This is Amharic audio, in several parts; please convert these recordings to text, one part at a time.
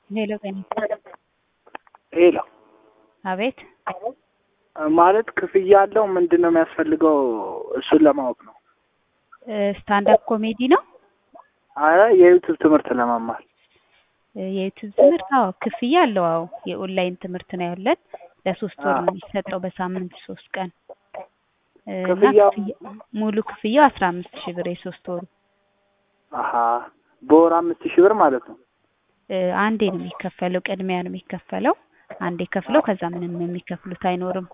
ሄሎ ቀኒ ሄሎ አቤት ማለት ክፍያ አለው ምንድን ነው የሚያስፈልገው? እሱን ለማወቅ ነው። ስታንዳፕ ኮሜዲ ነው አረ የዩቱብ ትምህርት ለመማር የዩቱብ ትምህርት? አዎ ክፍያ አለው። አዎ የኦንላይን ትምህርት ነው ያለን ለሶስት ወር ነው የሚሰጠው በሳምንት ሶስት ቀን እና ክፍያው? ክፍያ- ሙሉ ክፍያው አስራ አምስት ሺህ ብር የሶስት ወሩ አሀ በወር አምስት ሺህ ብር ማለት ነው። እ አንዴ ነው የሚከፈለው። ቅድሚያ ነው የሚከፈለው። አንዴ ከፍለው ከዛ ምንም የሚከፍሉት አይኖርም።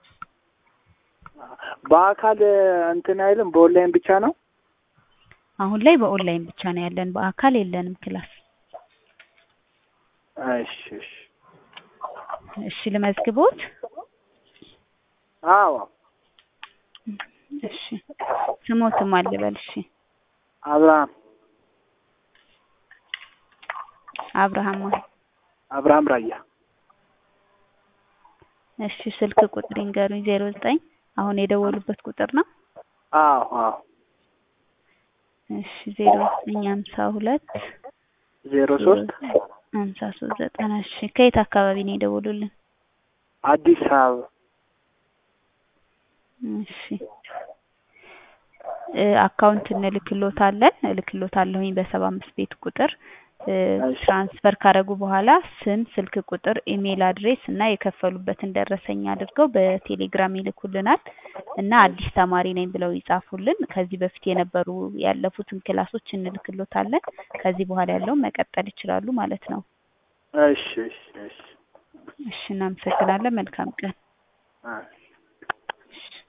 በአካል እንትን አይልም፣ በኦንላይን ብቻ ነው። አሁን ላይ በኦንላይን ብቻ ነው ያለን፣ በአካል የለንም ክላስ። እሺ እሺ። እሺ ልመዝግቦት? አዎ እሺ ስሞትም አልበል። እሺ አብርሃም አብርሃም ማ- አብርሃም ራያ እሺ ስልክ ቁጥር ይንገሩኝ። ዜሮ ዘጠኝ አሁን የደወሉበት ቁጥር ነው። አዎ አዎ እሺ ዜሮ ዘጠኝ ሀምሳ ሁለት ዜሮ ሶስት ሀምሳ ሶስት ዘጠና እሺ ከየት አካባቢ ነው የደወሉልን? አዲስ አበባ እሺ እ አካውንት እንልክሎታለን እልክሎታለሁኝ በሰባ አምስት ቤት ቁጥር እ እሺ። ትራንስፈር ካደረጉ በኋላ ስም፣ ስልክ ቁጥር፣ ኢሜል አድሬስ እና የከፈሉበትን ደረሰኝ አድርገው በቴሌግራም ይልኩልናል እና አዲስ ተማሪ ነኝ ብለው ይጻፉልን። ከዚህ በፊት የነበሩ ያለፉትን ክላሶች እንልክሎታለን። ከዚህ በኋላ ያለውን መቀጠል ይችላሉ ማለት ነው። እሺ እሺ እሺ እሺ እናመሰግናለን። መልካም ቀን። አይ